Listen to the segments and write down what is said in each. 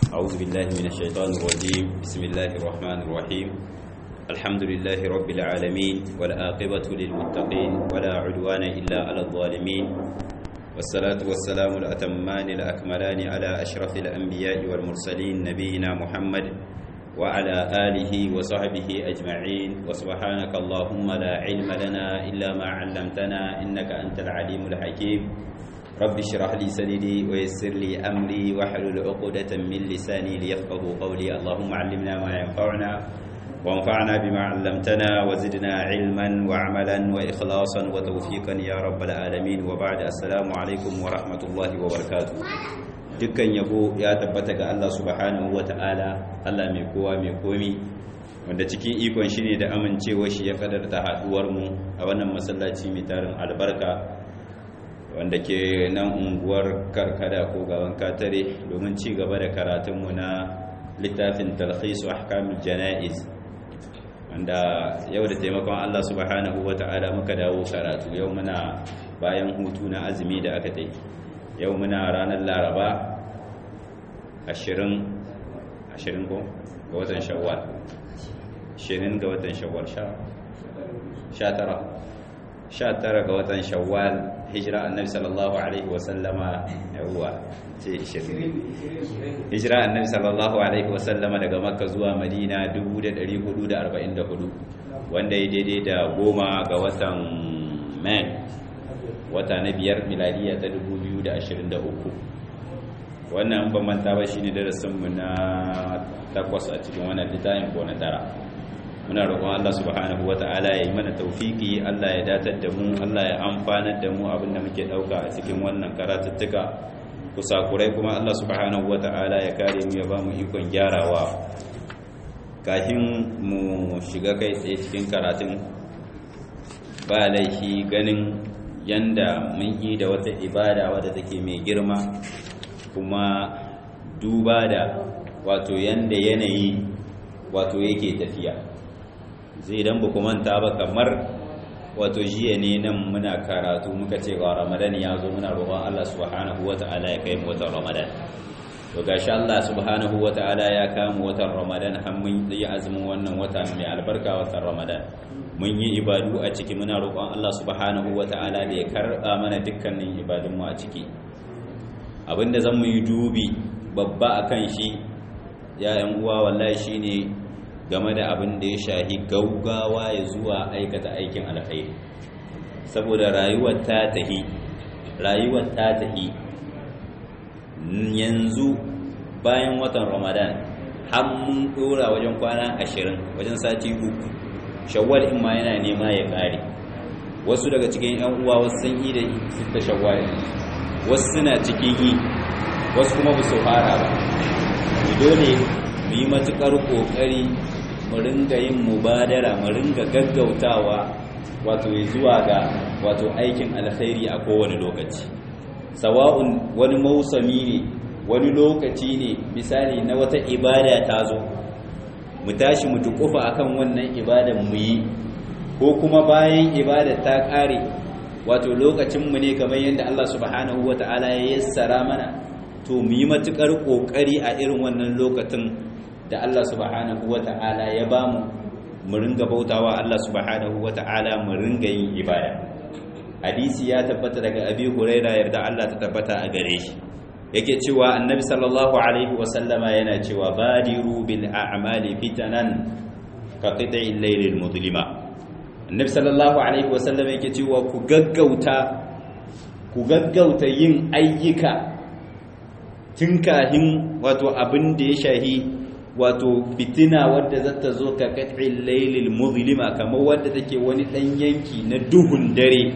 أعوذ بالله من الشيطان الرجيم بسم الله الرحمن الرحيم الحمد لله رب العالمين والآقبة للمتقين ولا عدوان إلا على الظالمين والصلاة والسلام الأتمان الأكملان على أشرف الأنبياء والمرسلين نبينا محمد وعلى آله وصحبه أجمعين وسبحانك اللهم لا علم لنا إلا ما علمتنا إنك أنت العليم الحكيم رب اشرح لي صدري ويسر لي أمري واحلل عقدة من لساني ليفقه قولي اللهم علمنا ما ينفعنا وانفعنا بما علمتنا وزدنا علما وعملا وإخلاصا وتوفيقا يا رب العالمين وبعد السلام عليكم ورحمة الله وبركاته dukkan yabo ya tabbata ga Allah subhanahu ta'ala Allah mai kowa mai komi wanda cikin ikon shi ne da amincewa shi ya kadarta haduwar mu a wannan masallaci mai tarin albarka wanda ke nan unguwar karkada ko gaban katare domin ci gaba da karatunmu na littafin talhisu ahkamul jana'iz wanda yau da taimakon Allah subhanahu ta'ala muka dawo karatu yau muna bayan hutu na azumi da aka tai yau muna ranar laraba ashirin ashirin ko ga watan shawwal ashirin ga watan shawwal sha tara sha tara ga watan shawwal hijira annabi sallallahu alaihi wasallama yawwa ce ashirin hijira annabi sallallahu alaihi wasallama daga makka zuwa madina 1444 wanda ya daidai da goma ga watan mai wata na biyar miladiya ta 2023 wannan ban manta ba shine darasinmu na takwas a cikin wannan littafin ko na tara muna roƙon Allah subhanahu wata'ala ya yi mana taufiki Allah ya datar da mu Allah ya amfanar da mu abinda muke ɗauka a cikin wannan karatuttuka kusakurai kuma Allah subhanahu wata'ala ya kare mu ya ba mu ikon gyarawa kafin mu shiga kai tsaye cikin karatun ba laifi ganin yanda mun yi da wata ibada wadda take mai girma kuma duba da wato yanda yanayi wato yake tafiya zai dan ba manta ba kamar wato jiya ne nan muna karatu muka ce wa ramadan ya zo muna roƙon Allah subhanahu wata'ala ya kai mu watan ramadan to gashi Allah subhanahu wata'ala ya kama watan ramadan har mun yi azumin wannan wata mai albarka watan ramadan mun yi ibadu a ciki muna roƙon Allah subhanahu wata'ala da ya karɓa mana dukkanin ibadunmu a ciki abinda zan mu yi dubi babba akan shi ya yan uwa wallahi shine game da abin da ya shahi gaugawa ya zuwa aikata aikin alkhairi saboda rayuwar ta tahi rayuwar ta tahi yanzu bayan watan ramadan har mun dora wajen kwana ashirin wajen sati uku shawwal in ma yana nema ya kare wasu daga cikin yan uwa wasu sun yi da sita shawwal wasu suna cikin yi wasu kuma ba su fara ba dole mu yi matukar kokari mu ringa yin mubadara mu ringa gaggautawa wato zuwa ga wato aikin alkhairi a kowane lokaci sawa'un wani mausami ne wani lokaci ne misali na wata ibada ta zo mu tashi mu tukufa akan wannan ibadan mu yi ko kuma bayan ibada ta kare wato lokacin mu ne kamar yadda Allah subhanahu wataala ya yassara mana to mu yi matukar kokari a irin wannan lokacin da Allah subhanahu wataala ya bamu mu ringa bautawa Allah subhanahu wataala mu ringa yin ibada hadisi ya tabbata daga Abi Hurairah yarda Allah ta tabbata a gare shi yake cewa annabi sallallahu alaihi wasallama yana cewa badiru bil a'mali fitanan ka qita'il laylil mudlima annabi sallallahu alaihi wasallama yake cewa ku gaggauta ku gaggauta yin ayyuka tun kahin wato abin da ya shahi wato fitina wadda za ta zo ka qita'il laylil mudlima kamar wadda take wani dan yanki na duhun dare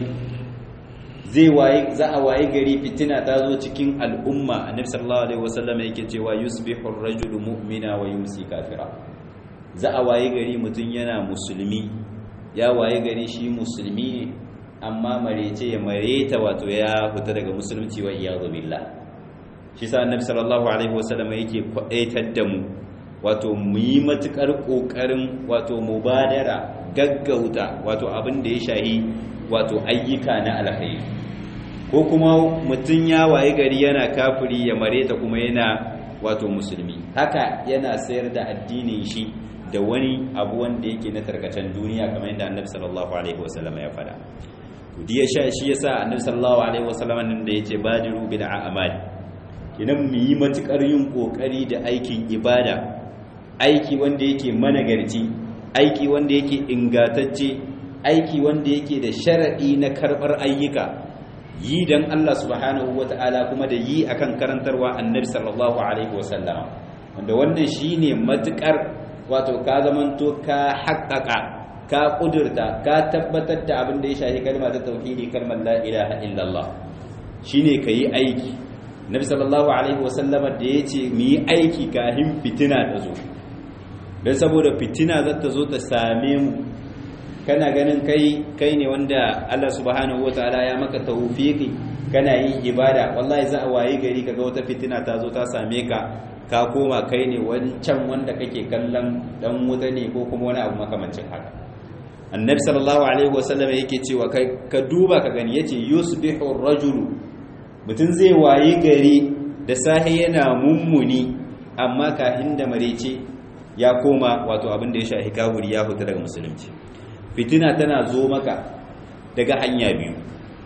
zai waye za a waye gari fitina ta zo cikin al'umma annabi sallallahu alaihi wasallam yake cewa yusbihu ar-rajulu mu'mina wa yumsi kafira za a waye gari mutun yana musulmi ya waye gari shi musulmi ne amma marece ya mareta wato ya fita daga musulunci wa iyadu billah shi sa annabi sallallahu alaihi wasallam yake kwadaitar da mu wato mu yi matukar kokarin wato mubadara gaggauta wato abin da ya shahi wato ayyuka na alkhairi ko kuma mutum ya waye gari yana kafiri ya mareta kuma yana wato musulmi haka yana sayar da addinin shi da wani abu wanda yake na tarkacen duniya kamar yadda annabi sallallahu alaihi wasallam ya faɗa kudi ya sha shi yasa annabi sallallahu alaihi wasallam nan da yace badiru bil a'mal kinan mu yi matukar yin kokari da aikin ibada aiki wanda yake managarci aiki wanda yake ingantacce aiki wanda yake da sharadi na karbar ayyuka yi dan Allah subhanahu wata'ala kuma da yi akan karantarwa annabi sallallahu alaihi wasallam wanda wannan shine matukar wato ka zamanto ka haƙƙaƙa ka ƙudurta ka tabbatar da abin da ya shafi kalma ta tauhidi kalmar la ilaha illallah shine ka yi aiki nabi sallallahu alaihi wasallama da ya ce mu yi aiki kafin fitina ta zo don saboda fitina za ta zo ta same mu kana ganin kai kai ne wanda Allah subhanahu wataala ya maka tawfiki kana yin ibada wallahi za a wayi gari kaga wata fitina ta zo ta same ka ka koma kai ne wancan wanda kake kallon dan wuta ne ko kuma wani abu makamancin haka annabi sallallahu alaihi wasallam yake cewa kai ka duba ka gani yace yusbihu ar-rajulu mutun zai wayi gari da sahi yana mummuni amma kahin da marece ya koma wato abin da ya shahi kafiri ya fita daga musulunci fitina tana zo maka daga hanya biyu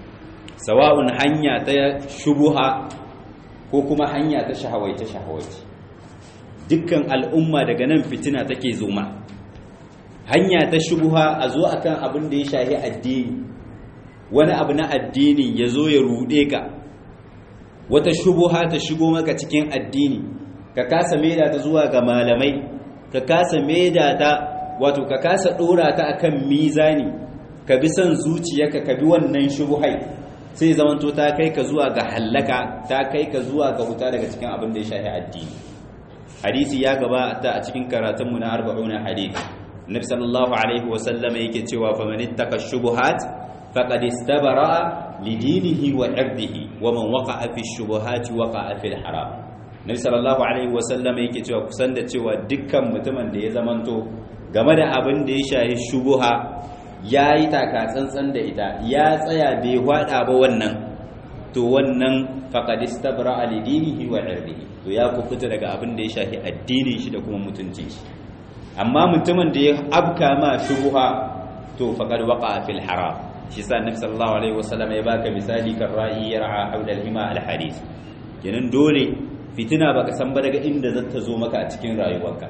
sawa'un hanya ta shubuha ko kuma hanya ta shahawaice shahawaice dukkan al'umma daga nan fitina take zoma hanya ta shubuha a zo akan abin da ya shahi addini wani abu na addini ya zo ya rude ka wata shubuha ta shigo maka cikin addini ka kasa maida ta zuwa ga malamai ka kasa maida ta wato ka kasa dora ta akan mizani ka bi son zuciyarka ka bi wannan shubuhai sai zamanto ta kai ka zuwa ga hallaka ta kai ka zuwa ga huta daga cikin abin da ya shafi addini hadisi ya gabata a cikin karatunmu na 40 hadisi nabi sallallahu alaihi wa sallam yake cewa fa man ittaka shubuhat faqad istabara li dinihi wa irdihi wa man waqa'a fi shubuhati waqa'a fil haram nabi sallallahu alaihi wa sallam yake cewa kusan da cewa dukkan mutumin da ya zamanto game da abin da ya shafi shubuha ya yi taka tsantsan da ita ya tsaya bai hwada ba wannan to wannan faqadis tabra alidinihi wa irdihi to ya kufuta daga abin da ya shafi addinin shi da kuma mutuncin shi amma mutumin da ya abka ma shubuha to faqad waqa fil haram shi sa annabi sallallahu alaihi wasallam ya baka misali kan ra'i yar'a hawla al-hima al-hadith kenan dole fitina baka san ba daga inda zata zo maka a cikin rayuwarka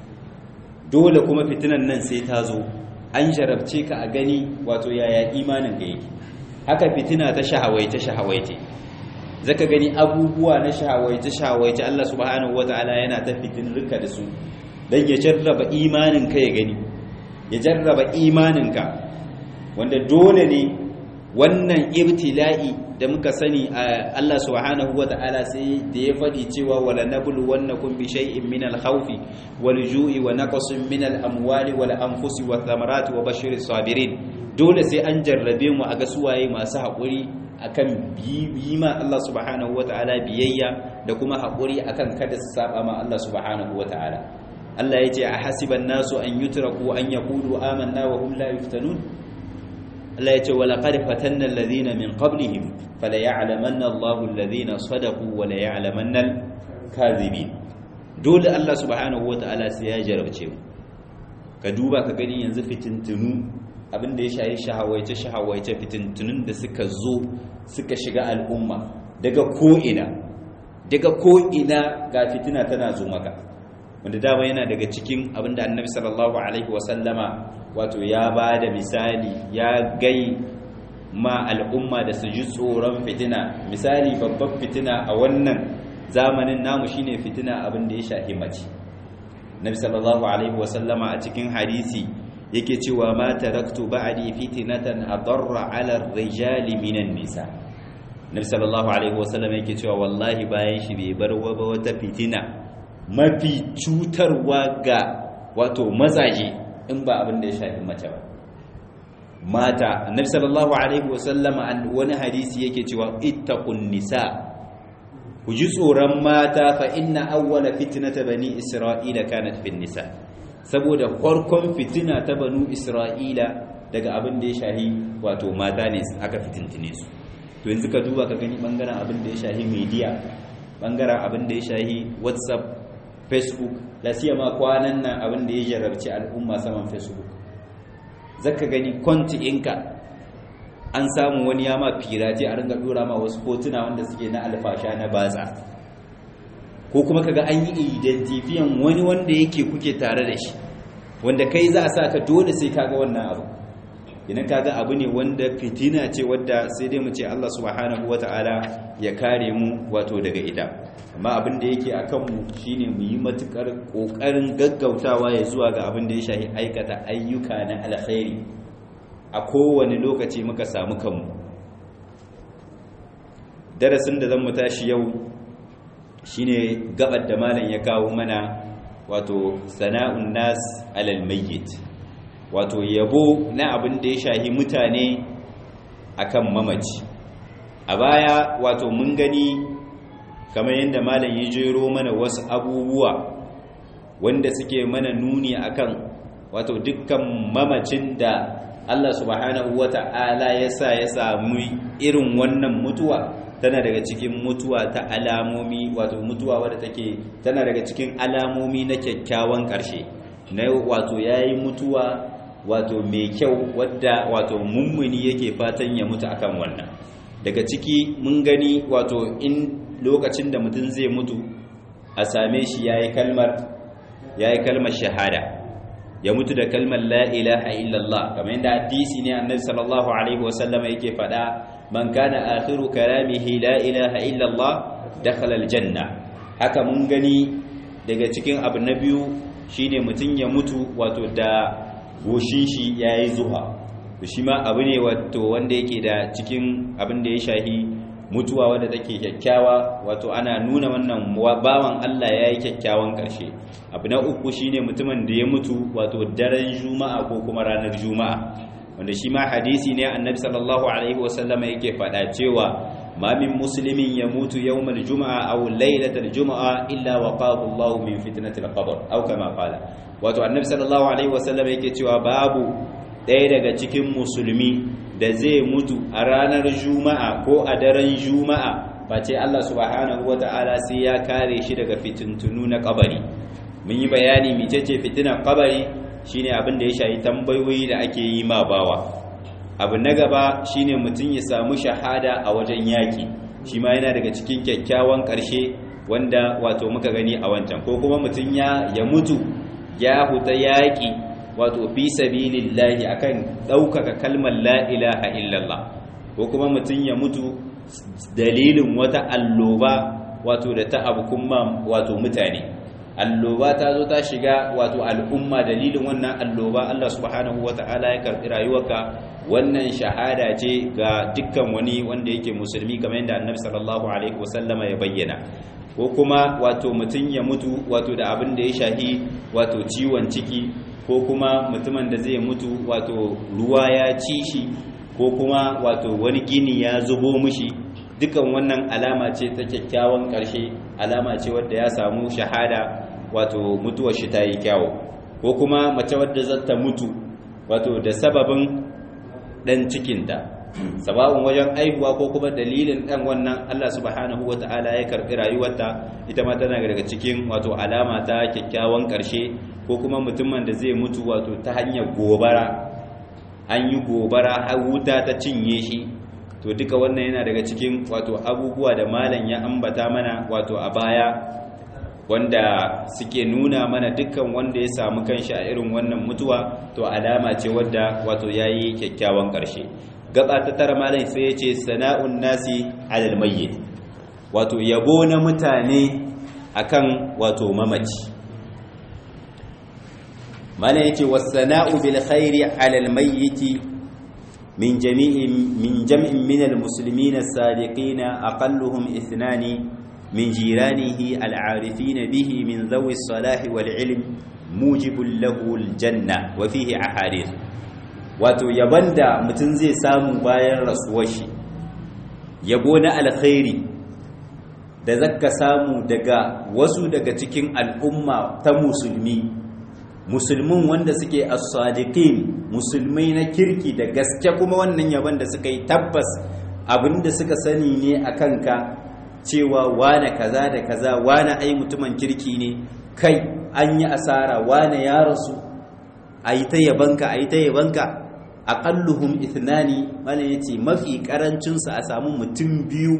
dole kuma fitinan nan sai ta zo an jarabce ka a gani wato yaya imanin ga yake haka fitina ta shahawaice shahawaice zaka gani abubuwa na shahawaice shahawaice Allah subhanahu wataala yana ta fitin rika da su dan ya jarraba imanin ka ya gani ya jarraba imanin ka wanda dole ne wannan ibtila'i da muka sani Allah subhanahu wataala sai da ya faɗi cewa wala nablu wannakum bi shay'in min al-khawfi wal-ju'i wa naqsin min al-amwali wal-anfusi wath-thamarati wa bashiris sabirin dole sai an jarrabe mu a ga suwaye masu haƙuri akan yi ma Allah subhanahu wataala biyayya da kuma haƙuri akan kada su saba ma Allah subhanahu wataala Allah yace a hasiban nasu an yutraku an yaqulu amanna wa hum la yuftanun Allah ya ce wa laqad fatanna alladhina min qablihim fala ya'lamanna Allahu alladhina sadaqu wa la ya'lamanna al-kadhibin dole Allah subhanahu wata'ala sai ya jarabce mu ka duba ka gani yanzu fitintunu abinda ya shayi shahawaice shahawaice fitintunun da suka zo suka shiga al'umma daga ko ina daga ko ina ga fitina tana zo maka wanda dama yana daga cikin abinda annabi sallallahu alaihi wasallama wato ya ba da misali ya gai ma al'umma da su ji tsoron fitina misali babban fitina a wannan zamanin namu shine fitina abinda ya shahi mace nabi sallallahu alaihi wasallama a cikin hadisi yake cewa ma taraktu ba'di fitnatan adarra 'ala ar-rijali minan nisa nabi sallallahu alaihi wasallam yake cewa wallahi bayan shi bai bar wata fitina mafi cutarwa ga wato mazaje in ba abin da ya shafi mace ba mata annabi sallallahu alaihi wasallama wani hadisi yake cewa ittaqun nisa ku ji tsoron mata fa inna awwala fitnata bani isra'ila kanat fin nisa saboda farkon fitina ta banu isra'ila daga abin da ya shahi wato mata ne aka fitintine su to yanzu ka duba ka gani bangaren abin da ya shahi media bangaren abin da ya shahi whatsapp facebook la siyama kwanan nan abin da ya jarabci al'umma saman facebook zaka gani kwanti inka an samu wani ya ma firati a ringa dora ma wasu hotuna wanda suke na alfasha na batsa ko kuma kaga an yi identifiyan wani wanda yake kuke tare da shi wanda kai za a sa ka dole sai kaga wannan abu idan kaga abu ne wanda fitina ce wadda sai dai mu ce Allah subhanahu wataala ya kare mu wato daga ita amma abin da yake akan mu shine mu yi matukar kokarin gaggautawa ya zuwa ga abin da ya shafi aikata ayyuka na alkhairi a kowane lokaci muka samu kanmu darasin da zan mu tashi yau shine gabar da malam ya kawo mana wato sana'un nas alal mayyit wato yabo na abin da ya shahi mutane akan mamaci a baya wato mun gani kamar yadda malam ya jero mana wasu abubuwa wanda suke mana nuni akan wato dukkan mamacin da Allah subhanahu wata'ala ya sa ya samu irin wannan mutuwa tana daga cikin mutuwa ta alamomi wato mutuwa wadda take tana daga cikin alamomi na kyakkyawan ƙarshe na wato yayi mutuwa wato mai kyau wadda wato mummuni yake fatan ya mutu akan wannan daga ciki mun gani wato in lokacin da mutum zai mutu a same shi yayi kalmar yayi kalmar shahada ya mutu da kalmar la ilaha illallah kamar yadda hadisi ne annabi sallallahu alaihi wasallam yake faɗa man kana akhiru kalamihi la ilaha illallah dakhala aljanna haka mun gani daga cikin abu na biyu shine mutum ya mutu wato da goshin shi yayi zuha shi ma abu ne wato wanda yake da cikin abin da ya shahi mutuwa wadda take kyakkyawa wato ana nuna wannan bawan Allah yayi kyakkyawan karshe abu na uku shine mutumin da ya mutu wato daren juma'a ko kuma ranar juma'a wanda shi ma hadisi ne annabi sallallahu alaihi wasallama yake faɗa cewa ma min muslimin yamutu yawmal juma'a aw laylatal juma'a illa waqahu Allah min fitnatil qabr aw kama qala wato annabi sallallahu alaihi wasallama yake cewa babu ɗaya daga cikin musulmi da zai mutu a ranar juma'a ko a daren juma'a face Allah subhanahu wata'ala sai ya kare shi daga fitintunu na kabari mun yi bayani mecece fitinar kabari shine abin da ya shayi tambayoyi da ake yi ma bawa abu na gaba shine mutum ya samu shahada a wajen yaki shi ma yana daga cikin kyakkyawan ƙarshe wanda wato muka gani a wancan ko kuma mutum ya ya mutu ya huta yaki wato fi sabilillahi akan ɗaukaka kalmar la ilaha illallah ko kuma mutum ya mutu dalilin wata alloba wato da ta abu kuma wato mutane alloba ta zo ta shiga wato al'umma dalilin wannan alloba Allah subhanahu wata'ala ya karbi rayuwarka wannan shahada ce ga dukkan wani wanda yake musulmi kamar yadda annabi sallallahu alaihi wasallama ya bayyana ko kuma wato mutum ya mutu wato da abin da ya shahi wato ciwon ciki ko kuma mutumin da zai mutu wato ruwa ya ci shi ko kuma wato wani gini ya zubo mushi dukan wannan alama ce ta kyakkyawan ƙarshe alama ce wadda ya samu shahada wato mutuwar shi ta yi kyawo ko kuma mace wadda za ta mutu wato da sababin ɗan cikinta sababin wajen aihuwa ko kuma dalilin ɗan wannan Allah subhanahu wa ta'ala ya karɓi rayuwarta ita ma tana daga cikin wato alama ta kyakkyawan ƙarshe ko kuma mutumin da zai mutu wato ta hanyar gobara an yi gobara har wuta ta cinye shi to duka wannan yana daga cikin wato abubuwa da malam ya ambata mana wato a baya wanda suke nuna mana dukkan wanda ya samu kanshi a irin wannan mutuwa to alama ce wadda wato yayi kyakkyawan ƙarshe gaba ta tara malam sai ya ce sana'un nasi alal mayyit wato yabo na mutane akan wato mamaci malam yace was-sana'u bil khairi alal mayyit من جميع من جمع من المسلمين الصادقين أقلهم اثنان من جيرانه العارفين به من ذوي الصلاح والعلم موجب له الجنة وفيه أحاديث wato yaban da mutum zai samu bayan rasuwar shi yabo na alkhairi da zaka samu daga wasu daga cikin al'umma ta musulmi musulmin wanda suke as-sadiqin musulmai na kirki da gaske kuma wannan yaban da suka yi tabbas abinda suka sani ne a kanka cewa wane kaza da kaza wane ai mutumin kirki ne kai an yi asara wane ya rasu a yi ta yabanka a yi ta yabanka aƙalluhum ithnani mana ya ce mafi ƙarancinsu a samu mutum biyu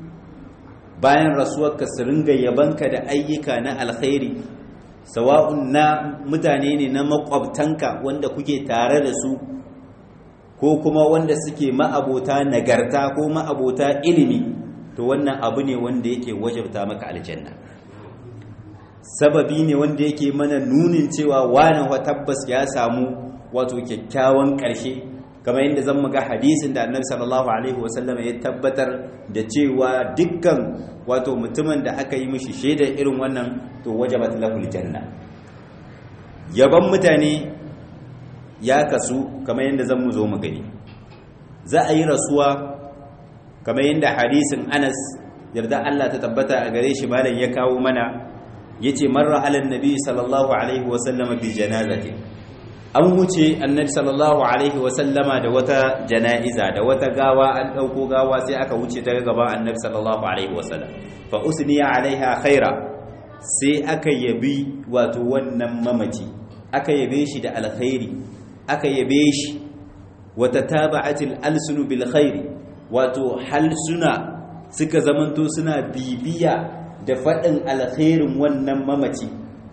bayan rasuwarka su ringa yabanka da ayyuka na alkhairi sawa'un na mutane ne na makwabtanka wanda kuke tare da su ko kuma wanda suke ma'abota nagarta ko ma'abota ilimi to wannan abu ne wanda yake wajabta maka aljanna sababi ne wanda yake mana nunin cewa wani wa tabbas ya samu wato kyakkyawan ƙarshe kamar yadda zan muga hadisin da annabi sallallahu alaihi wasallam ya tabbatar da cewa dukkan wato mutumin da aka yi mishi shaidar irin wannan to wajabat lahul janna yaban mutane ya kasu kamar yadda zan mu zo mu gani za a yi rasuwa kamar yadda hadisin Anas yarda Allah ta tabbata a gare shi malam ya kawo mana yace marra alan nabi sallallahu alaihi wasallam bi janazati an wuce annabi sallallahu alaihi wasallama da wata jana'iza da wata gawa an dauko gawa sai aka wuce ta gaban annabi sallallahu alaihi wasallam fa usniya alaiha khaira sai aka yabi wato wannan mamaci aka yabe shi da alkhairi aka yabe shi wata taba'atil alsunu bil khairi wato halsuna suka zamanto suna bibiya da faɗin alkhairin wannan mamaci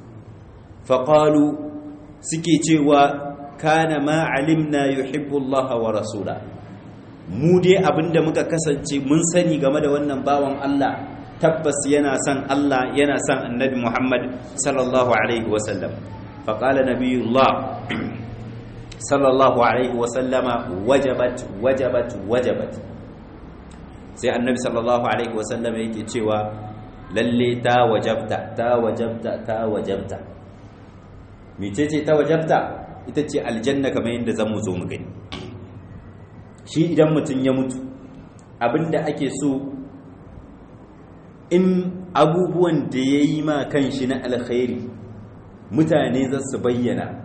faƙalu suke cewa kana ma alimna yuhibbu Allah wa rasula mu dai abinda muka kasance mun sani game da wannan bawan Allah tabbas yana son Allah yana son annabi Muhammad sallallahu alaihi wasallam faqala nabiyullah sallallahu alaihi wasallama wajabat wajabat wajabat sai annabi sallallahu alaihi wasallama yake cewa lalle ta wajabta ta wajabta ta wajabta mecece ta wajabta ita ce aljanna kamar yadda zan mu zo mu gani shi idan mutum ya mutu abinda ake so in abubuwan da ya yi ma kan shi na alkhairi mutane za su bayyana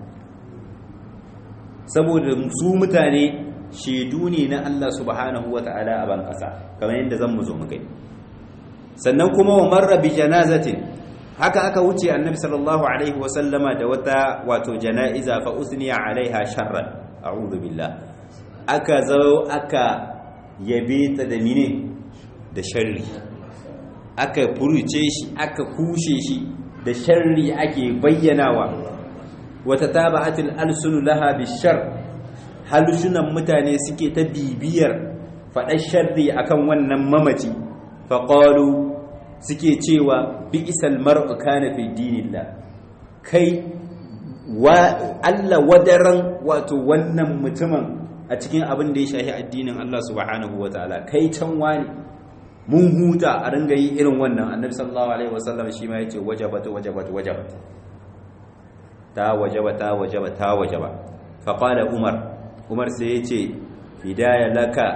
saboda su mutane shaidu ne na Allah subhanahu wa ta'ala a ban ƙasa kamar yadda zan mu zo mu gani sannan kuma wa marra bi janazatin haka aka wuce annabi sallallahu alaihi wa sallama da wata wato janaiza fa usniya alaiha sharran a'udhu billah aka zo aka yabe ta da mine da sharri aka furuce shi aka kushe shi da sharri ake bayyanawa wata taba'atul alsunu laha bishar halushunan mutane suke ta bibiyar faɗar sharri akan wannan mamaci faƙalu suke cewa bi isal mar'u kana fi dinillah kai wa Allah wadaran wato wannan mutumin a cikin abin da ya shahi addinin Allah subhanahu wataala kai can wani mun huta a ringa yi irin wannan annabi sallallahu alaihi wasallam shi ma yace wajabat wajabat wajabat ta wajaba ta wajaba ta wajaba fa qala umar umar sai yace hidaya laka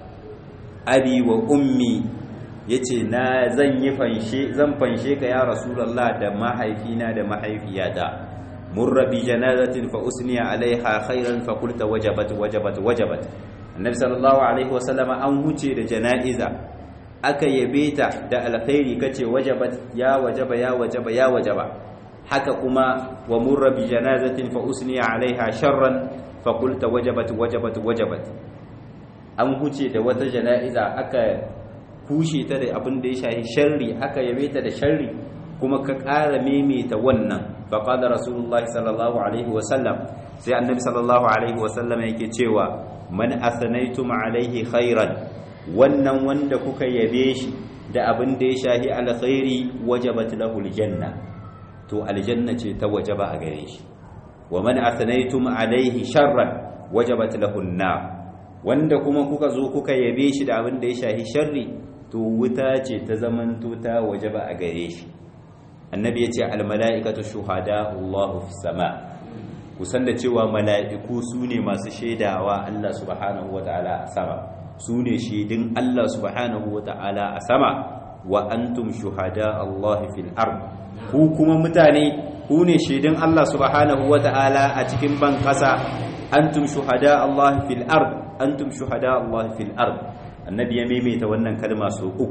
abi wa ummi yace na zan yi fanshe zan fanshe ka ya rasulullah da mahaifina da mahaifiyata murra bi janazatin fa usniya alaiha khairan fa qulta wajabat wajabat wajabat annabi sallallahu alaihi wasallam an huce da janaiza aka yabe ta da alkhairi kace wajabat ya wajaba ya wajaba ya wajaba haka kuma wa murra bi janazatin fa usniya alaiha sharran fa qulta wajabat wajabat wajabat an huce da wata janaiza aka kushe ta da abin da ya shahi sharri aka yabe ta da sharri kuma ka ƙara maimaita wannan faƙada rasulullahi sallallahu alaihi wasallam sai annabi sallallahu alaihi wasallam yake cewa man athanaytum alaihi khairan wannan wanda kuka yabe shi da abin da ya shahi alkhairi wajabat lahu aljanna to aljanna ce ta wajaba a gare shi wa man athanaytum alaihi sharran wajabat lahu an wanda kuma kuka zo kuka yabe shi da abin da ya shahi sharri to wuta ce ta zamanto ta wajaba a gare shi annabi ya ce almala'ikatu shuhada Allahu fi sama kusan da cewa mala'iku su ne masu shaidawa Allah subhanahu wa ta'ala a sama su ne shaidin Allah subhanahu wa ta'ala a sama wa antum shuhada Allah fil ard ku kuma mutane ku ne shaidin Allah subhanahu wa ta'ala a cikin ban kasa antum shuhada Allah fil ard antum shuhada Allah fil ard annabi ya maimaita wannan kalma so uku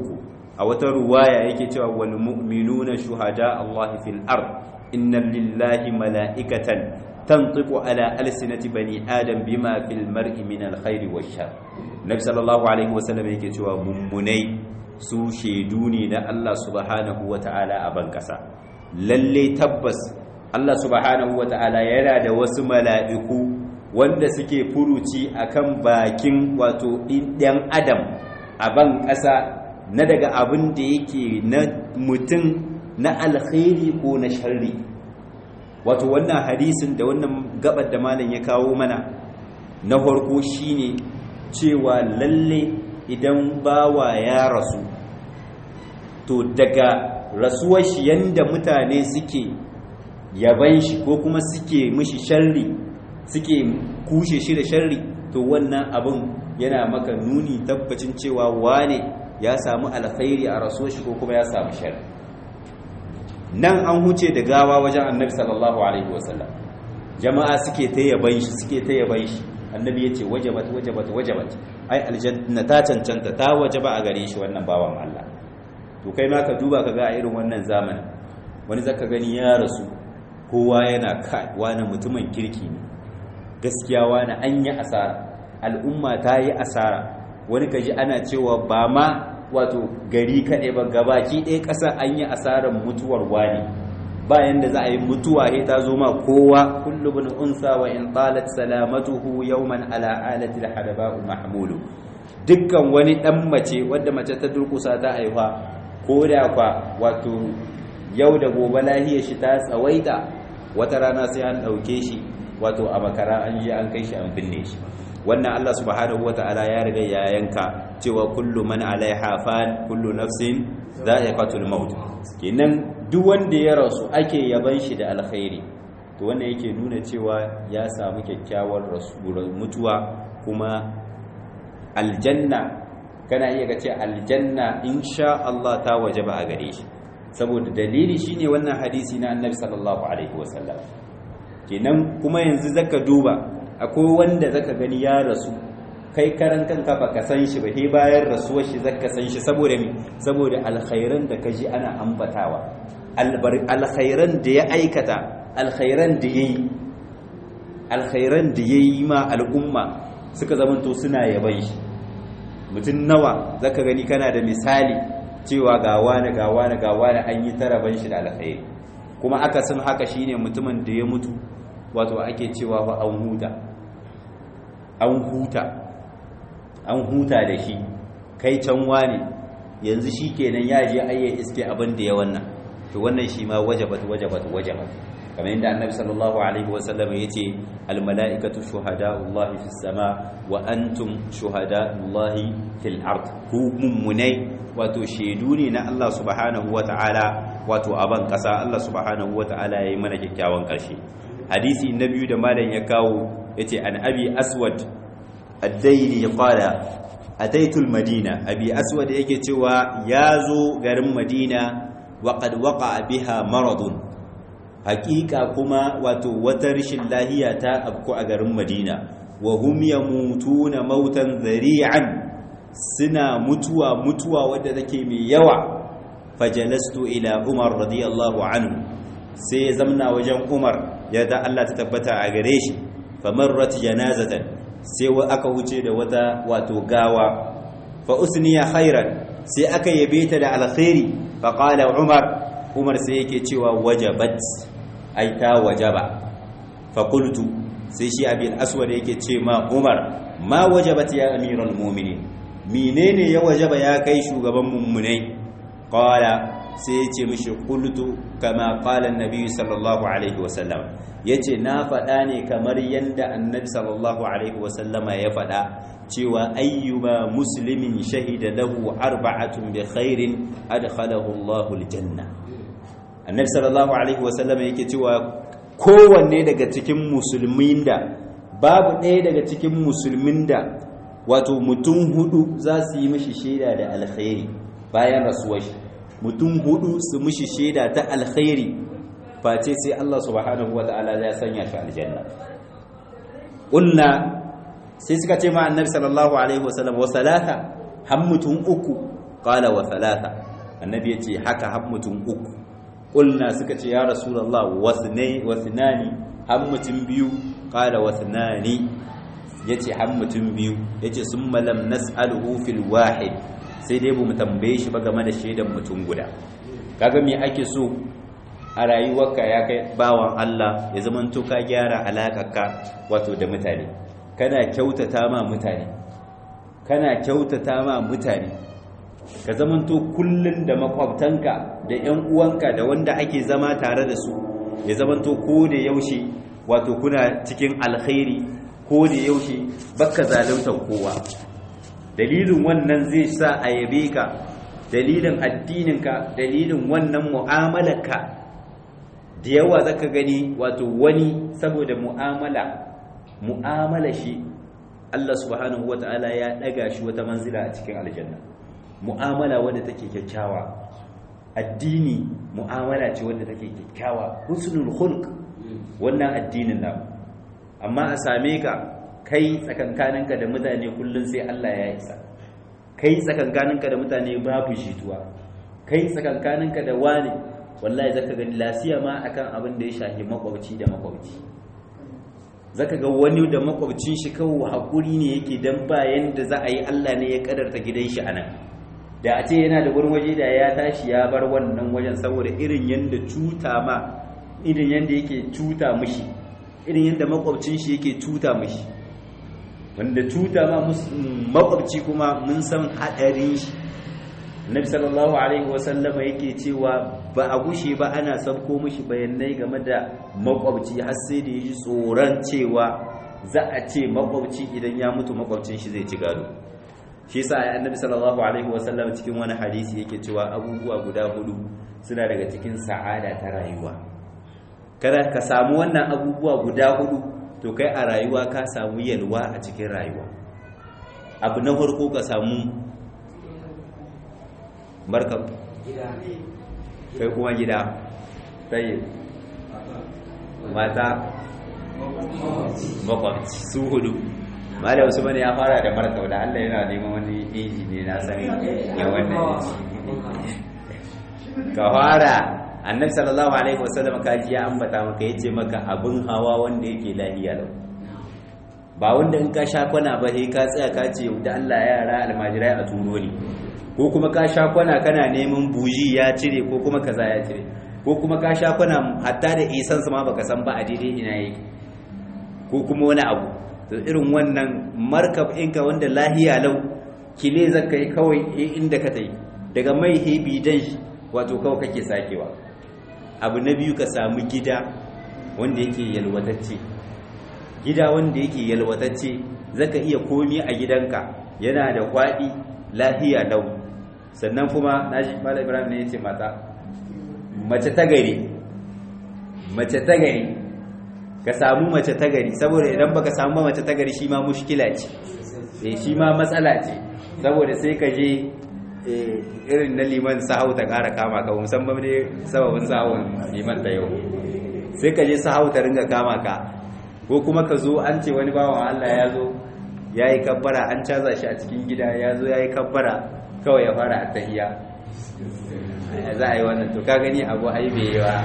a wata ruwaya yake cewa wal mu'minuna shuhada Allah fil ard inna lillahi mala'ikatan tantiqu ala alsinati bani adam bima fil mar'i min al khairi wash shar nabi sallallahu alaihi wasallam yake cewa mummunai su shaidu ne na Allah subhanahu wata'ala a ban kasa lalle tabbas Allah subhanahu wata'ala yana da wasu mala'iku wanda suke furuci akan bakin wato ɗan adam a ban ƙasa na daga abin da yake na mutum na alkhairi ko na sharri wato wannan hadisin da wannan gabar da malam ya kawo mana na farko shine cewa lalle idan bawa ya rasu to daga rasuwar shi yanda mutane suke yaban shi ko kuma suke mishi sharri suke kushe shi da sharri to wannan abin yana maka nuni tabbacin cewa wane ya samu alkhairi a rasuwar shi ko kuma ya samu sharri nan an huce da gawa wajen annabi sallallahu alaihi wasallam jama'a suke ta yaban shi suke ta yaban shi annabi ya ce wajabat wajabat wajabat ai aljanna ta cancanta ta wajaba a gare shi wannan bawan Allah to kai ma ka duba ka ga a irin wannan zamanin wani zaka gani ya rasu kowa yana kai wani mutumin kirki ne gaskiya wani an yi asara al'umma ta yi asara wani kaji ana cewa ba ma wato gari kaɗai ba gabaki ɗaya ƙasa an yi asarar mutuwar wani bayan da za a yi mutuwa ya ta zo ma kowa kullu bin unsa wa in talat salamatuhu yawman ala alati al mahmulu dukkan wani dan mace wadda mace ta durkusa ta haifa ko da kwa wato yau da gobe lahiyar shi ta tsawaita wata rana sai an ɗauke shi wato a makara an yi an kai shi an binne shi wannan Allah subhanahu wata'ala ya riga ya yanka cewa kullu man alaiha fan kullu nafsin dha'iqatul maut kenan duk wanda ya rasu ake yaban shi da alkhairi to wannan yake nuna cewa ya samu kyakkyawar mutuwa kuma aljanna kana iya ga ce aljanna insha Allah ta wajaba a gare shi saboda dalili shine wannan hadisi na annabi sallallahu alaihi wasallam kenan kuma yanzu zaka duba akwai wanda zaka gani ya rasu kai karan kanka baka san shi ba he bayan rasuwar shi zaka san shi saboda me saboda alkhairan da kaji ana ambatawa alkhairan da ya aikata alkhairan da yayi alkhairan da yayi ma al'umma suka zamanto suna yaban shi mutum nawa zaka gani kana da misali cewa ga wani ga wani ga wani an yi taraban shi da alkhairi kuma aka san haka shine mutumin da ya mutu wato ake cewa fa an huta an huta an huta da shi kai can wani yanzu shi kenan ya je ayya iske abin da ya wannan to wannan shi ma wajabat wajabat wajabat kamar yadda annabi sallallahu alaihi wasallam ya ce almala'ikatu shuhada'ullahi fis sama wa antum shuhada'ullahi fil ard ku mummunai wato shaidu ne na Allah subhanahu wata'ala wato aban kasa Allah subhanahu wata'ala yayi mana kyakkyawan karshe hadisi na biyu da malam ya kawo yace an abi aswad ad-daili qala ataitu al-madina abi aswad yake cewa yazo garin madina wa qad waqa'a biha maradun haqiqa kuma wato wata rishin lahiya ta abku a garin madina wa hum yamutuna mautan dhari'an suna mutuwa mutuwa wadda take mai yawa fajalastu ila umar radiyallahu anhu sai ya zamna wajen umar ya da Allah ta tabbata a gare shi famarrat janazatan sai aka wuce da wata wato gawa fa usniya khairan sai aka yabe ta da alkhairi fa qala umar umar sai yake cewa wajabat ai ta wajaba fa qultu sai shi abin aswad yake ce ma umar ma wajabat ya amiral mu'minin menene ya wajaba ya kai shugaban mummunai qala sai ya ce mishi qultu kama qala annabi sallallahu alaihi wasallam yace na faɗa ne kamar yanda annabi sallallahu alaihi wasallama ya faɗa cewa ayyuba muslimin shahida lahu arba'atun bi khairin adkhalahu Allahu aljanna annabi sallallahu alaihi wasallama yake cewa kowanne daga cikin musulmin da babu ɗaya daga cikin musulmin da wato mutum hudu za su yi mishi shaida da alkhairi bayan rasuwar shi mutum hudu su mishi shaida ta alkhairi face sai Allah subhanahu wata'ala ya sanya shi aljanna ƙulna sai suka ce ma annabi sallallahu alaihi wasallam wa salata har mutum uku qala wa salata annabi ya ce haka har mutum uku ƙulna suka ce ya rasulallah wasnani har mutum biyu ƙala wasnani ya ce har mutum biyu ya ce sun malam nas'aluhu fil wahid sai dai bu mu tambaye shi ba game da shaidan mutum guda kaga me ake so a rayuwarka ya kai bawan Allah ya zamanto ka gyara alaƙarka wato da mutane kana kyautata ma mutane kana kyautata ma mutane ka zamanto kullun da makwabtanka da ƴan uwanka da wanda ake zama tare da su ya zamanto ko da yaushe wato kuna cikin alkhairi ko da yaushe baka zaluntar kowa dalilin wannan zai sa a yabe ka dalilin addininka dalilin wannan mu'amalarka da yawa zaka gani wato wani saboda mu'amala mu'amala shi Allah subhanahu wata'ala ya daga shi wata manzila a cikin aljanna mu'amala wadda take kyakkyawa addini mu'amala ce wadda take kyakkyawa husnul khulq wannan addinin nan amma a same ka kai tsakankaninka da mutane kullun sai Allah ya isa kai tsakankaninka da mutane babu jituwa kai tsakankaninka da wani wallahi zaka gani lasiya ma akan abin da ya shafi makwabci da makwabci zaka ga wani da makwabcin shi kawo hakuri ne yake dan bayan da za a yi Allah ne ya kadarta gidan shi anan da a ce yana da wurin waje da ya tashi ya bar wannan wajen saboda irin yanda cuta ma irin yanda yake cuta mishi irin yanda makwabcin shi yake cuta mishi wanda cuta ma makwabci kuma mun san hadarin shi Nabi sallallahu alaihi wasallama yake cewa ba a gushe ba ana sabko mishi bayanai game da makwabci har sai da yaji tsoron cewa za a ce makwabci idan ya mutu makwabcin shi zai ci gado shi yasa annabi sallallahu alaihi wasallam cikin wani hadisi yake cewa abubuwa guda hudu suna daga cikin sa'ada ta rayuwa kada ka samu wannan abubuwa guda hudu to kai a rayuwa ka samu yalwa a cikin rayuwa abu na farko ka samu markab kai kuma gida tayi mata makwabci su hudu malam usman ya fara da markab da Allah yana neman wani inji ne na san ya wannan ka fara annabi sallallahu alaihi wasallam ka ji ya ambata maka yace maka abin hawa wanda yake lahiya lau ba wanda in ka sha kwana ba sai ka tsaya ka ce da Allah yara almajirai a turo ne ko kuma ka sha kwana kana neman buji ya cire ko kuma kaza ya cire ko kuma ka sha kwana hatta da isan ma baka san ba a daidai ina yake ko kuma wani abu to irin wannan markab ɗinka wanda lahiya lau kile zaka yi kawai inda ka tai daga mai hebi dan shi wato kawai kake sakewa abu na biyu ka samu gida wanda yake yalwatacce gida wanda yake yalwatacce zaka iya komi a gidanka yana da kwaɗi lahiya lau sannan kuma nashi mala ibrahim ne yace mata mace ta gari mace ta gari ka samu mace ta gari saboda idan baka samu mace ta gari shi ma mushkila ce eh shi ma matsala ce saboda sai ka je irin na liman sahau ta kara kama ka musamman ne sababin sahawun liman da yau sai ka je sahau ta ringa kama ka ko kuma ka zo an ce wani bawan Allah ya zo ya yi kabbara an caza shi a cikin gida ya zo ya yi kabbara kawai ya fara a tahiya za a yi wannan to ka gani abu ai bai yi wa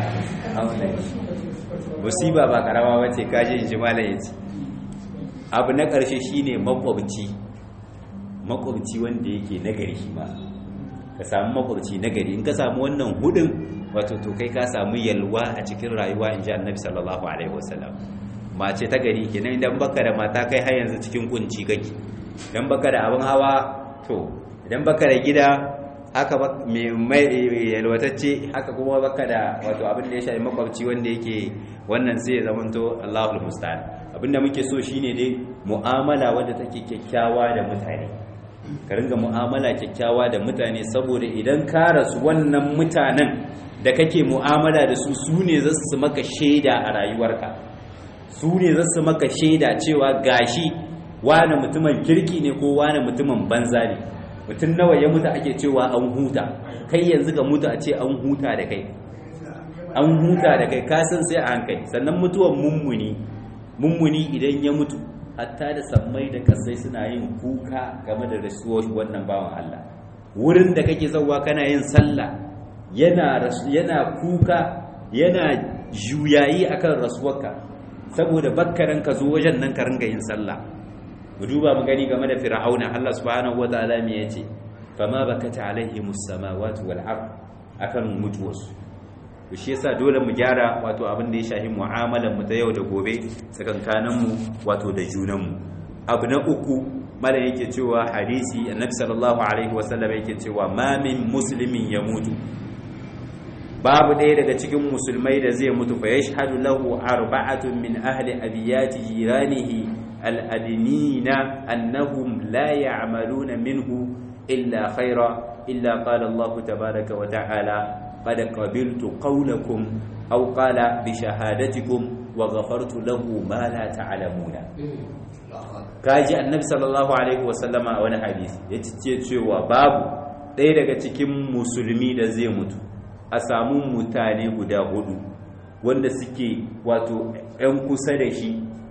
musiba ba karama wace kaji in ji malam yace abu na ƙarshe shine makwabci makwabci wanda yake nagari shi ma ka samu makwabci nagari in ka samu wannan hudun wato to kai ka samu yalwa a cikin rayuwa in ji annabi sallallahu alaihi wasallam mace ta gari kenan idan baka da mata kai har yanzu cikin kunci kake idan baka da abin hawa to idan baka da gida haka mai yalwatacce haka kuma baka da wato abin da ya shafi makwabci wanda yake wannan sai ya zamanto Allahul musta'an abinda muke so shine dai mu'amala wadda take kyakkyawa da mutane ka ringa mu'amala kyakkyawa da mutane saboda idan ka rasu wannan mutanen da kake mu'amala da su su ne za su maka shaida a rayuwarka su ne za su maka shaida cewa gashi wane mutumin kirki ne ko wane mutumin banza ne mutum nawa ya mutu ake cewa an huta kai yanzu ka mutu a ce an huta da kai an huta da kai kasan sai a hankali sannan mutuwan mummuni mummuni idan ya mutu hatta da sammai da kasai suna yin kuka game da rasuwar wannan bawan Allah wurin da kake zauwa kana yin sallah yana yana kuka yana juyayi akan rasuwarka saboda bakkaran ka zo wajen nan ka ringa yin sallah mu duba mu gani game da fir'auna Allah subhanahu wataala me yace fama bakata alaihimus samawati wal ard akan mutuwarsu to shi yasa dole mu gyara wato abin da ya shafi mu'amalar mu ta yau da gobe tsakankanin mu wato da junan mu abu na uku mala yake cewa hadisi annabi sallallahu alaihi wasallam yake cewa ma min muslimin ya mutu babu ɗaya daga cikin musulmai da zai mutu fa yashhadu lahu arba'atun min ahli abiyati jiranihi al-adnina annahum la ya'maluna minhu illa khaira illa qala Allah tabaaraka wa ta'ala qad qabiltu qawlakum aw qala bi shahadatikum wa ghafartu lahu ma la ta'lamuna kaji annabi sallallahu alaihi wasallama a wani hadisi ya ce cewa babu ɗaya daga cikin musulmi da zai mutu a samu mutane guda hudu wanda suke wato 'yan kusa da shi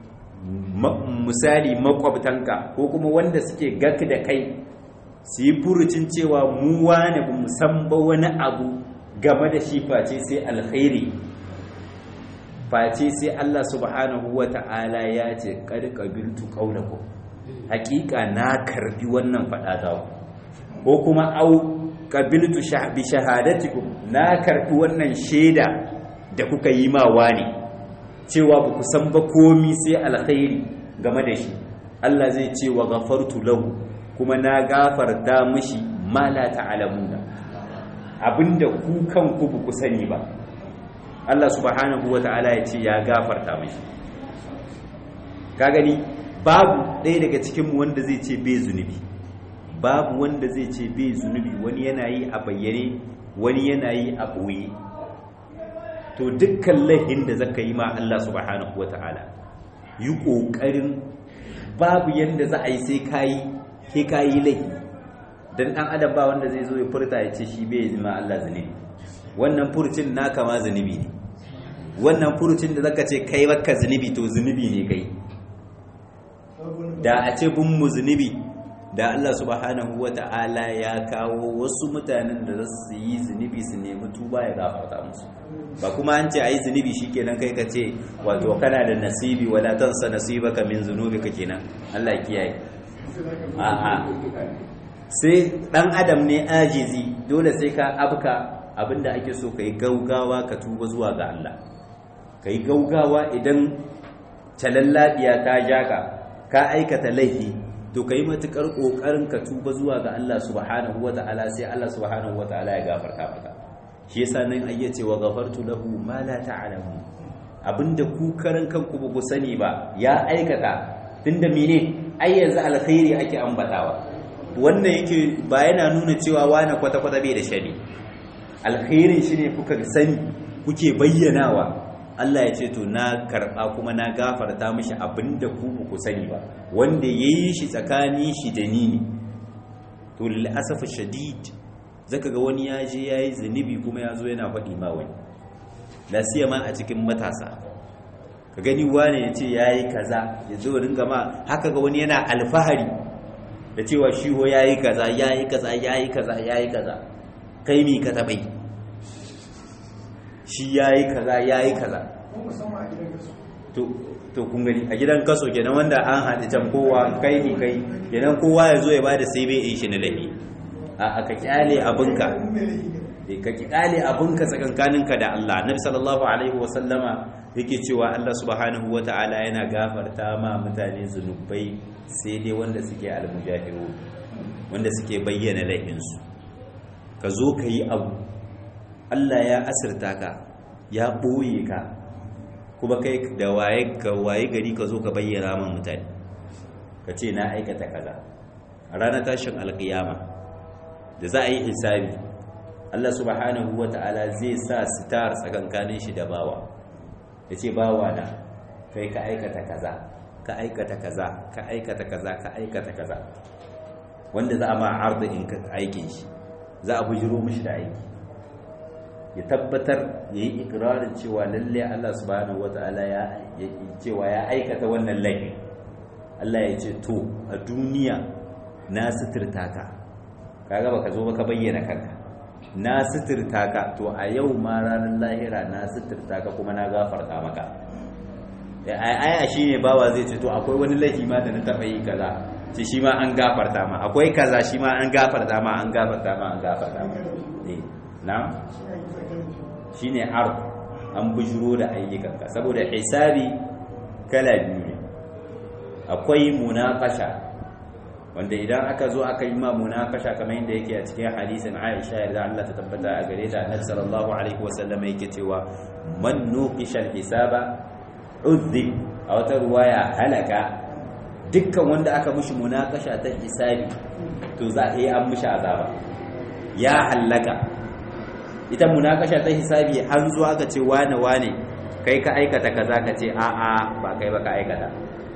misali makwabtanka ko kuma wanda suke gak da kai su yi furucin cewa mu wane ba san ba wani abu game da shi face sai alkhairi face sai Allah subhanahu wa ta'ala ya ce ƙarƙabiltu ƙaunaku hakika na karbi wannan faɗa ta ko kuma au ƙabiltu bi shahadatikum na karbi wannan shaida da kuka yi mawa ne cewa ba ku san ba komi sai alkhairi game da shi Allah zai ce wa gafartu lahu kuma na gafarta mishi ma la ta'lamuna abinda ku kanku ba ku sani ba Allah subhanahu wa ta'ala ya ce ya gafarta mashi ka gani babu ɗaya daga cikinmu wanda zai ce bai zunubi babu wanda zai ce bai zunubi wani yana yi a bayyane wani yana yi a ɓoye to dukkan lahin da zaka yi ma Allah subhanahu wa ta'ala yi ƙoƙarin babu yadda za a yi sai kayi ke kayi laihi don ɗan adam ba wanda zai zo ya furta ya ce shi bai yi ma Allah zunubi wannan furucin naka ma zunubi ne wannan furucin da zaka ce kai baka zunubi to zunubi ne kai da a ce bin mu zunubi da Allah subhanahu wata'ala ya kawo wasu mutanen da za su yi zunubi su nemi tuba ya gafarta musu ba kuma an ce ayi zunubi shikenan kai ka ce wato kana da nasibi wala tansa nasibaka min zunubika kenan Allah kiyaye a'a sai dan adam ne ajizi dole sai ka abka abinda ake so ka yi gaugawa ka tuba zuwa ga Allah ka yi gaugawa idan talallabiya ta jaka ka aikata laifi to ka yi matuƙar ƙoƙarin ka tuba zuwa ga Allah subhanahu wa ta'ala sai Allah subhanahu wa ta'ala ya gafarta maka shi yasa nan ayya ce wa ghafartu lahu ma la ta'lamu abinda ku karan kanku ba ku sani ba ya aikata tunda mene ai yanzu alkhairi ake ambatawa wannan yake ba yana nuna cewa wani kwata-kwata bai da shari alkhairin shi ne kuka sani kuke bayyanawa Allah ya ce to na karɓa kuma na gafarta mishi abinda ku ku sani ba wanda ya yi shi tsakani shi da ni ne to lil'asafa shadid zaka ga wani ya je ya yi zunubi kuma ya zo yana faɗi ma wani lasiya ma a cikin matasa ka gani wane ya ce ya yi kaza ya zo ringa ma haka ga wani yana alfahari da cewa shi ho ya yi kaza ya yi kaza ya yi kaza ya yi kaza kai mi ka taɓai shi ya yi kaza ya yi kaza to kun gani a gidan kaso kenan wanda an haɗe can kowa kai mi kai kenan kowa ya zo ya ba da sai bai shi na lahi a ka kyale abinka ka kyale abinka tsakankaninka da Allah nabi sallallahu alaihi wa sallama yake cewa Allah subhanahu wa ta'ala yana gafarta ma mutane zunubai sai dai wanda suke almujahiru wanda suke bayyana laifinsu ka zo ka yi abu Allah ya asirta ka ya ɓoye ka kuma kai da waye ka waye gari ka zo ka bayyana man mutane ka ce na aikata kaza a ranar tashin alkiyama da za a yi hisabi Allah subhanahu wa ta'ala zai sa sitar tsakankanin shi da bawa ya ce bawa na kai ka aikata kaza ka aikata kaza ka aikata kaza ka aikata kaza wanda za a ma arzikin aikin shi za a bujiro mishi da aiki ya tabbatar ya yi ikirarin cewa lalle Allah subhanahu wata'ala ya cewa ya aikata wannan laifin Allah ya ce to a duniya na suturta ka kaga baka zo baka bayyana kanka na suturta ka to a yau ma ranar lahira na suturta ka kuma na gafarta maka aya shine bawa zai ce to akwai wani laifi ma da na taba yi kaza ce shi ma an gafarta ma akwai kaza shi ma an gafarta ma an gafarta ma an gafarta ma eh na shine ar an bujuro da ayyukanka saboda hisabi kala biyu ne akwai munaqasha wanda idan aka zo aka yi ma munaqasha kamar yadda yake a cikin hadisin Aisha yarda Allah ta tabbata a gare ta Annabi sallallahu alaihi wasallam yake cewa man nuqisha al-hisaba udhib a wata ruwaya halaka dukkan wanda aka mushi munaqasha ta hisabi to za a yi an mushi azaba ya halaka ita munakasha ta hisabi an zo aka ce wane wane kai ka aikata kaza ka ce a'a ba kai ba ka aikata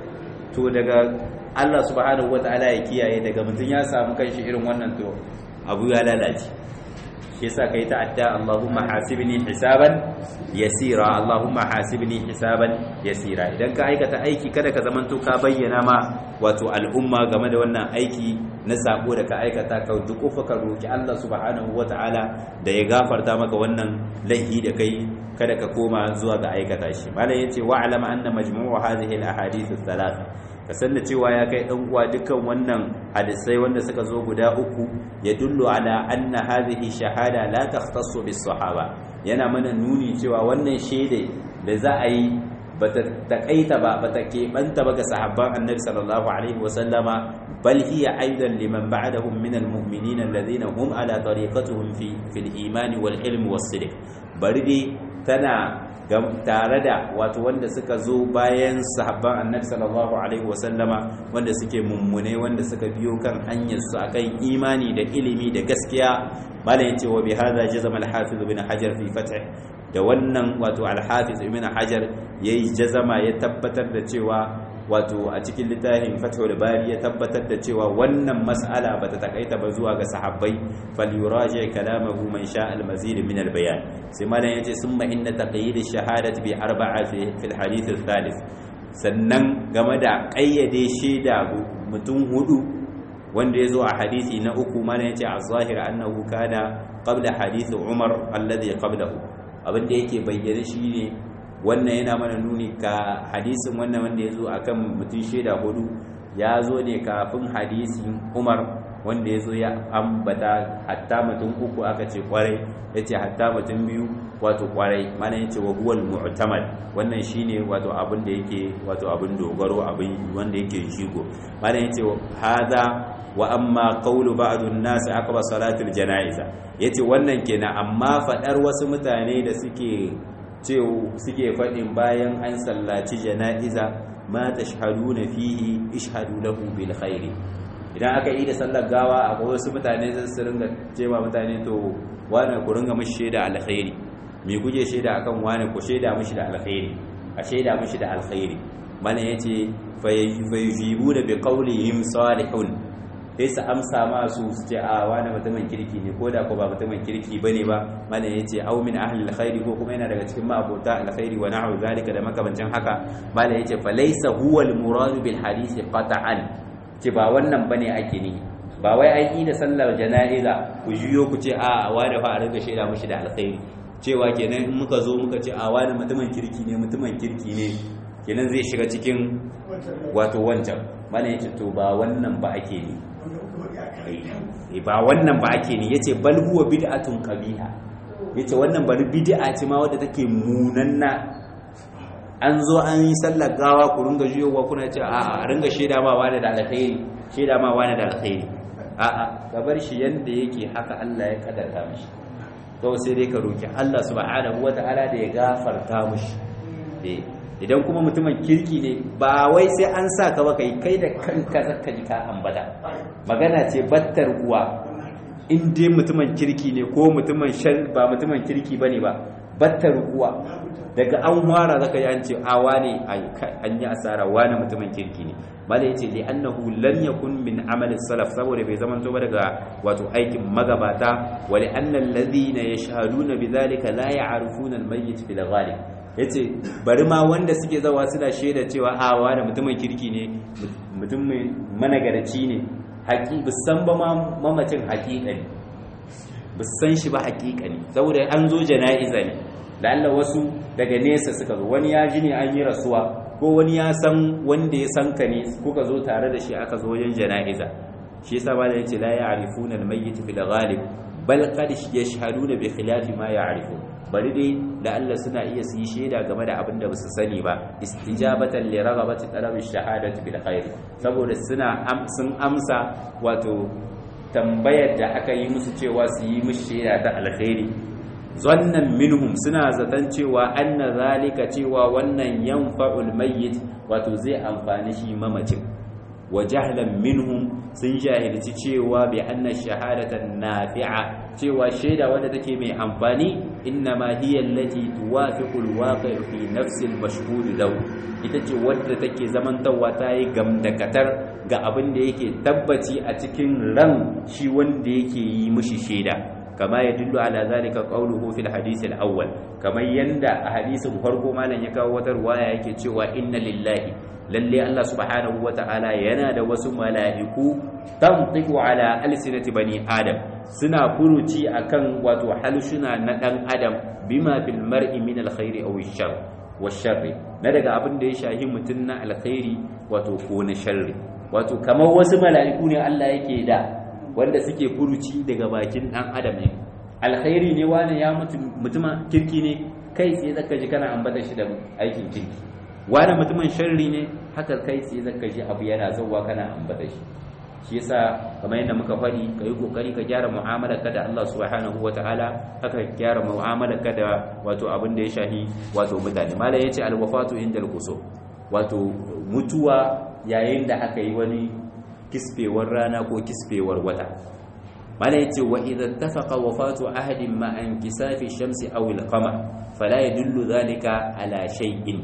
to daga Allah subhanahu wataala ya kiyaye daga mutum ya samu kanshi irin wannan to abu ya lalace shi yasa kai ta adda Allahumma hasibni hisaban yasira Allahumma hasibni hisaban yasira idan ka aikata aiki kada ka zamanto ka bayyana ma wato al'umma game da wannan aiki na sako da ka aikata ka dukufa ka roki Allah subhanahu wataala da ya gafarta maka wannan laifi da kai kada ka koma zuwa ga aikata shi malam yace wa alama anna majmu'u hadhihi al-ahadith ath-thalath ka san da cewa ya kai dan uwa dukkan wannan hadisai wanda suka zo guda uku ya dullu ala anna hadhihi shahada la takhtassu bis sahaba yana mana nuni cewa wannan shaida da za a yi bata takaita ba bata keɓanta ba ga sahabban annabi sallallahu alaihi wasallama bal hiya aidan liman ba'dahum min almu'minin alladhina hum ala tariqatihim fi fil iman wal ilm was sidq bari dai tana tare da wato wanda suka zo bayan sahabban annabi sallallahu alaihi wasallama wanda suke mummune wanda suka biyo kan hanyar su akan imani da ilimi da gaskiya malam yace wa bi hadha jazama al-hafiz ibn hajar fi fath da wannan wato al-hafiz ibn hajar yayi jazama ya tabbatar da cewa wato a cikin littafin fathul bari ya tabbatar da cewa wannan mas'ala bata takaita ba zuwa ga sahabbai falyuraji kalamahu man sha al-mazid min al-bayan sai malam yace summa inna taqyid ash-shahadati bi arba'a fi al-hadith al-thalith sannan game da kayyade shaida mutum hudu wanda ya zo a hadisi na uku malam yace a zahir annahu kana qabla hadith umar alladhi qablahu abinda yake bayyana shine wannan yana mana nuni ka hadisin wannan wanda ya zo a kan mutum shaida hudu ya zo ne kafin hadisin umar wanda ya zo ya ambata hatta mutum uku aka ce kwarai ya ce hatta mutum biyu wato kwarai mana ya ce wa huwal mu'tamad wannan shine wato abin da yake wato abin dogaro abin wanda yake shigo mana ya ce hada wa amma qawlu ba'd an-nas aqba salatul janaiza yace wannan kenan amma fadar wasu mutane da suke ce suke faɗin bayan an sallaci jana'iza ma tashhaduna fihi ishhadu lahu bil khairi idan aka yi da sallar gawa akwai wasu mutane zan su ringa cewa mutane to wani ku ringa mishi shaida alkhairi me kuke shaida akan wani ku shaida mishi da alkhairi a shaida mishi da alkhairi mana yace fayajibu da bi qawlihim salihun sai su amsa ma su su ce a wani mutumin kirki ne ko da ko ba mutumin kirki bane ba mana yace au min ahli alkhairi ko kuma yana daga cikin ma'abota alkhairi wa na'u zalika da makamancin haka mana yace fa laysa huwa almurad bil hadith qat'an ce ba wannan bane ake ni ba wai an yi da sallar jana'iza ku juyo ku ce a wani fa a ringa shaida mushi da alkhairi cewa kenan in muka zo muka ce a wani mutumin kirki ne mutumin kirki ne kenan zai shiga cikin wato wancan mana yace to ba wannan ba ake ni ba wannan ba ake ni yace bal huwa bid'atun qabiha yace wannan bari bid'a ce ma wadda take munanna an zo an yi sallar gawa ku ringa jiyowa kuna ce a a ringa shaida ma wani da alkhairi shaida ma wani da alkhairi a a ka bar shi yanda yake haka Allah ya kadarta mishi to sai dai ka roki Allah subhanahu wataala da ya gafarta mishi eh idan kuma mutumin kirki ne ba wai sai an sa ka ba kai kai da kanka zaka ji ka ambata magana ce battar uwa in dai mutumin kirki ne ko mutumin shan ba mutumin kirki bane ba battar uwa daga an fara zaka ji an ce a wane an yi asara wane mutumin kirki ne bala yace li annahu lan yakun min amali salaf saboda bai zaman ba daga wato aikin magabata wa li anna alladhina yashhaduna bidhalika la ya'rifuna al-mayyit fil ghalib yace bari ma wanda suke zawa suna shaida cewa a wane mutumin kirki ne mutumin managaraci ne haƙi bisan ba mamacin haƙiƙa ne bisan shi ba haƙiƙa ne saboda an zo jana'iza ne da Allah wasu daga nesa suka zo wani ya ji ne an yi rasuwa ko wani ya san wanda ya san ka ne kuka zo tare da shi aka zo wajen jana'iza shi yasa ba da yace la ya'rifuna al-mayyit fil ghalib bal qad yashhaduna bi khilafi ma ya'rifun bari dai da Allah suna iya su yi shaida game da abin da ba su sani ba istijabatan li raghabati talabi shahadati bil khair saboda suna sun amsa wato tambayar da aka yi musu cewa su yi musu shaida ta alkhairi zannan minhum suna zaton cewa anna zalika cewa wannan yanfa'ul mayyit wato zai amfani shi mamacin wa jahlan minhum sun jahilci cewa bi anna shahadatan nafi'a cewa shaida wanda take mai amfani innama hiya allati tuwafiqu alwaqi' fi nafsi almashhud lahu ita ce wadda take zamantawa ta yi gamdakatar ga abin da yake tabbaci a cikin ran shi wanda yake yi mishi shaida kama ya dillu ala zalika qawluhu fil hadith al-awwal kamar yanda a hadisin farko malam ya kawo wata ruwaya yake cewa inna lillahi lalle Allah subhanahu wata'ala yana da wasu mala'iku tantiqu ala alsinati bani adam suna furuci akan wato halshuna na dan adam bima fil mar'i min alkhairi aw ash-shar wash-sharri na daga abin da ya shahi mutun na alkhairi wato ko na sharri wato kamar wasu mala'iku ne Allah yake da wanda suke furuci daga bakin dan adam ne alkhairi ne wani ya mutu mutuma kirki ne kai tsaye zaka ji kana ambata shi da aikin kirki wani mutumin sharri ne haka kai tsaye zaka ji abu yana zauwa kana ambata shi shi yasa kamar yadda muka faɗi ka yi kokari ka gyara mu'amalarka da Allah subhanahu wataala haka ka gyara mu'amalarka da wato abin da ya shahi wato mutane malam yace alwafatu indal kusur wato mutuwa yayin da aka yi wani kisfewar rana ko kisfewar wata mala yace wa idza ittafaqa wafatu ahadin ma an kisafi shamsi aw al-qamar fala yadullu dhalika ala shay'in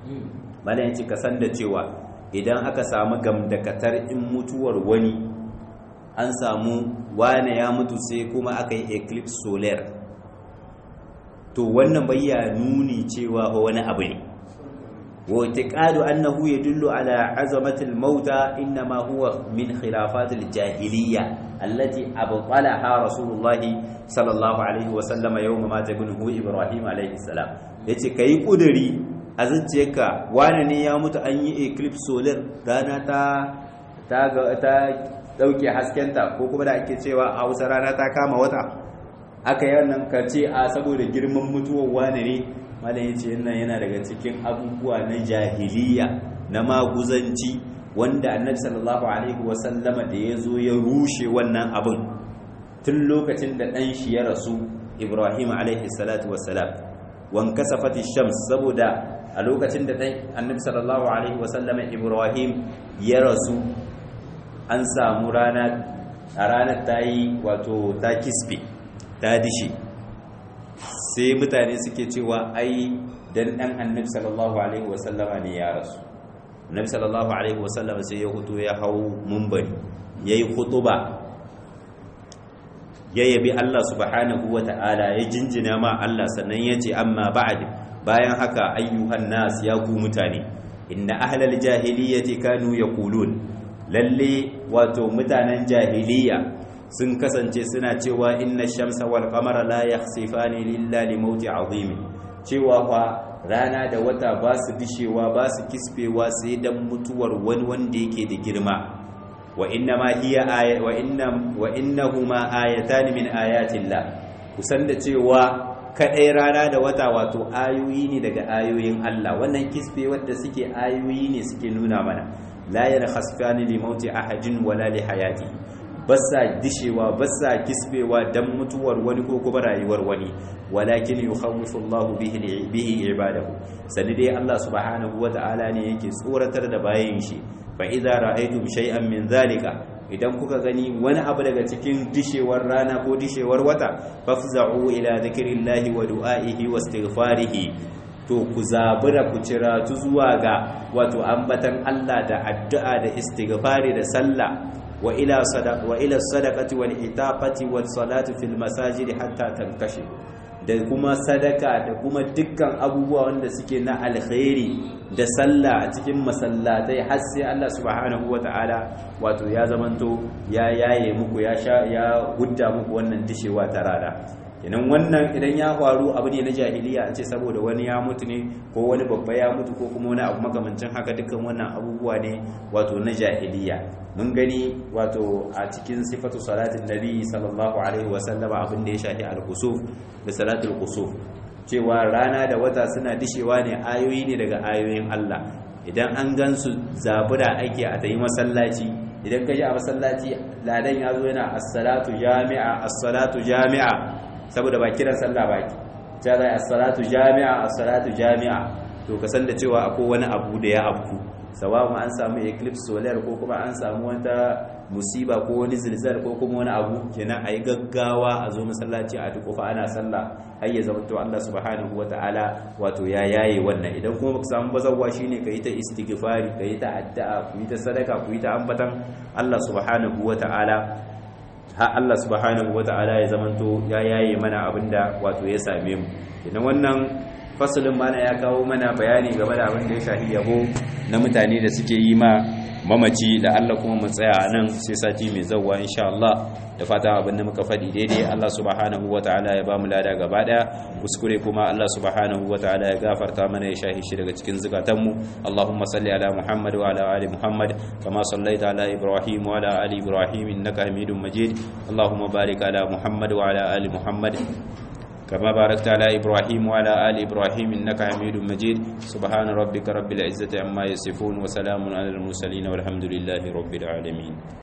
mala yace ka san da cewa idan aka samu gamdakatar in mutuwar wani an samu wane ya mutu sai kuma aka yi eclipse solar to wannan bayya nuni cewa wani abu ne واعتقاد أنه يدل على عظمة الموتى إنما هو من خلافات الجاهلية التي أبطلها رسول الله صلى الله عليه وسلم يوم مات ابنه إبراهيم عليه السلام yace kai kuduri a zuciyarka wane ne ya mutu an yi eclipse solar rana ta ta ta dauke haskenta ko kuma da ake cewa a Hausa rana ta kama wata aka yi wannan kace a saboda girman mutuwar wane ne malam yace wannan yana daga cikin abubuwa na jahiliya na maguzanci wanda annabi sallallahu alaihi wasallama da ya zo ya rushe wannan abin tun lokacin da ɗan shi ya rasu ibrahim alaihi salatu wassalam wan kasafati shams saboda a lokacin da ɗan annabi sallallahu alaihi wasallama ibrahim ya rasu an samu rana a ranar ta yi wato ta kispe ta dishe sai mutane suke cewa ai dan dan annabi sallallahu alaihi wasallama ne ya rasu annabi sallallahu alaihi wasallama sai ya huto ya hau munbari yayi khutuba ya yabi Allah subhanahu wata'ala ya jinjina ma Allah sannan ya ce amma ba'd bayan haka ayyuhan nas ya ku mutane inna ahlal jahiliyyati kanu yaqulun lalle wato mutanen jahiliya sun kasance suna cewa inna shamsa wal qamara la yakhsifani lilla li mauti azim cewa fa rana da wata ba su dishewa ba su kispewa sai dan mutuwar wani wanda yake da girma wa inna ma hiya aya wa inna wa innahuma ayatan min ayatillah kusan da cewa kadai rana da wata wato ayoyi ne daga ayoyin Allah wannan kispe wanda suke ayoyi ne suke nuna mana la yakhsifani li mauti ahadin wala li hayati basa dishewa basa kisbewa dan mutuwar wani ko kuma rayuwar wani walakin yukhawwifu Allahu bihi bihi ibadahu sani dai Allah subhanahu wata'ala ne yake tsoratar da bayin shi fa idza ra'aytum shay'an min zalika idan kuka gani wani abu daga cikin dishewar rana ko dishewar wata fafza'u ila dhikrillahi wa du'a'ihi wastighfarihi to ku zabura ku cira tu zuwa ga wato ambatan Allah da addu'a da istighfari da sallah وإلى صدق وإلى الصدقة والإتاقة والصلاة في المساجد حتى تنكشف da kuma sadaka da kuma dukkan abubuwa wanda suke na alkhairi da sallah a cikin masallatai har sai Allah subhanahu wata'ala wato ya zamanto ya yaye muku ya sha ya hudda muku wannan dishewa ta rana kenan wannan idan ya faru abu ne na jahiliya a ce saboda wani ya mutu ne ko wani babba ya mutu ko kuma wani abu makamancin haka dukkan wannan abubuwa ne wato na jahiliya mun gani wato a cikin sifatu salatin nabi sallallahu alaihi wasallam abin da ya shafi al-kusuf da salatul kusuf cewa rana da wata suna dishewa ne ayoyi ne daga ayoyin Allah idan an gansu zabura ake a tayi masallaci idan ka ji a masallaci ladan ya zo yana as-salatu jami'a as-salatu jami'a saboda ba kiran sallah ba ki ta zai as-salatu jami'a as-salatu jami'a to ka san da cewa akwai wani abu da ya afku sawa'un an samu eclipse solar ko kuma an samu wata musiba ko wani zilzal ko kuma wani abu kenan ayi gaggawa a zo masallaci a duk ana sallah har ya zama to Allah subhanahu wataala wato ya yaye wannan idan kuma baka samu bazawwa shine kai ta istighfari kai ta addu'a ku yi ta sadaka ku yi ta ambatan Allah subhanahu wataala har Allah subhanahu wata'ala ya zamanto ya yaye mana abinda wato ya same mu idan wannan fasalin mana ya kawo mana bayani game da abin da ya shafi yabo na mutane da suke yi ma mamaci da Allah kuma mu tsaya nan sai sati mai zawwa insha Allah da fata abin da muka faɗi daidai Allah subhanahu wata'ala ya bamu lada gaba daya kuskure kuma Allah subhanahu wata'ala ya gafarta mana ya shahi shi daga cikin zukatanmu Allahumma salli ala Muhammad wa ala ali Muhammad kama sallaita ala Ibrahim wa ala ali Ibrahim innaka Hamidum Majid Allahumma barik ala Muhammad wa ala ali Muhammad كما باركت على إبراهيم وعلى آل إبراهيم إنك حميد مجيد سبحان ربك رب العزة عما يصفون وسلام على المرسلين والحمد لله رب العالمين